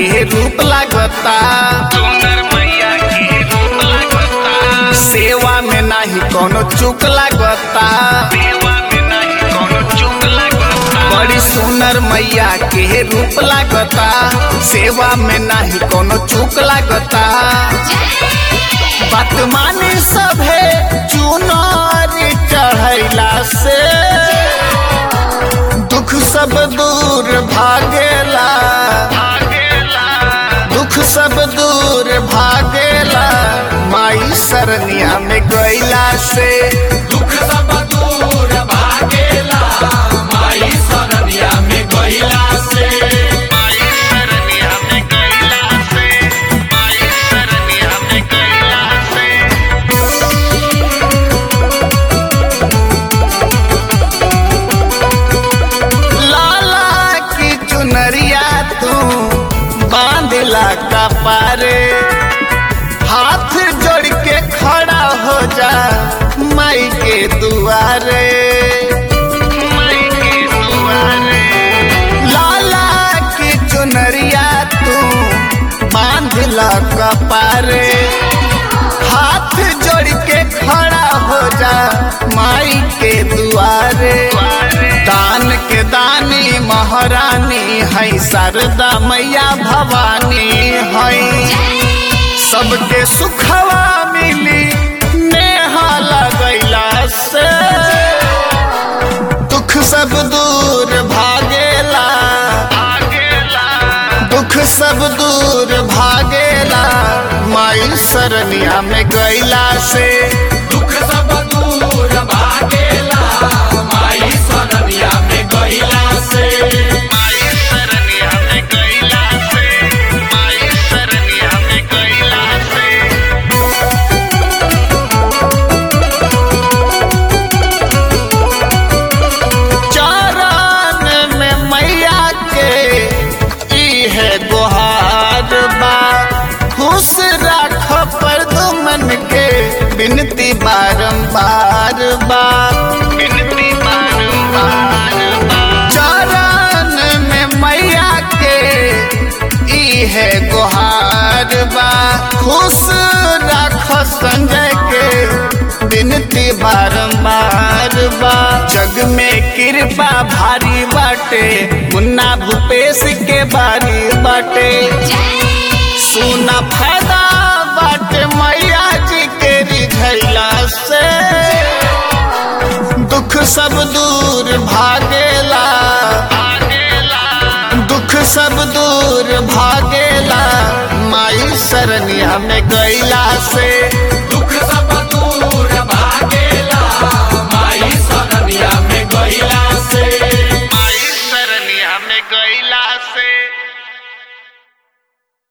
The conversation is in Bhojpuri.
के रूप लागता सुंदर मैया के रूप लागता सेवा में नाही कोनो चूक लागता सेवा में नहीं कोनो चूक लागता बड़ी सुनर मैया के रूप लागता सेवा में नाही कोनो चूक लागता बात माने सभे चुनारी चढ़ैला से दुख सब दूर भागेला भागेला दुख सब दूर भागेला माई सरनिया में गैला से दुख सब दूर भागेला माई सरनिया में गईला से माई सरनिया में गईला से माई सरनिया में गईला से लाला की चुनरिया तू बांधला का पारे हाथ जोड़ के खड़ा हो जा माई के दुआरे माई के दुआरे लाला की चुनरिया तू बांधला का पारे हाथ जोड़ के खड़ा हो जा माई के दुआरे दान के दानी महारानी है शारदा मैया भवानी है सबके सुखवा मिली नेहा लगैला से दुख सब दूर भागेला भागेला दुख सब दूर भागेला माई सरनिया में गैला से दुख सब दूर भागेला माई सरनिया में गईला से माई सरनिया में गईला से माई सरनिया में गईला से चरण में मैया के ई है गुहार बा खुश राख पर दुमन के बिनती बारंबार बा बिनती बारंबार बार चरण में मैया के ई है गुहार बा खुश राख संजय के बिनती बारंबार बा जग में कृपा भारी बाटे मुन्ना भूपेश के बारी बाटे सुना फायदा बाटे मैया जी के रिझैला से दुख सब दूर भागेला भागेला दुख सब दूर भागेला माई सरनिया में गैला से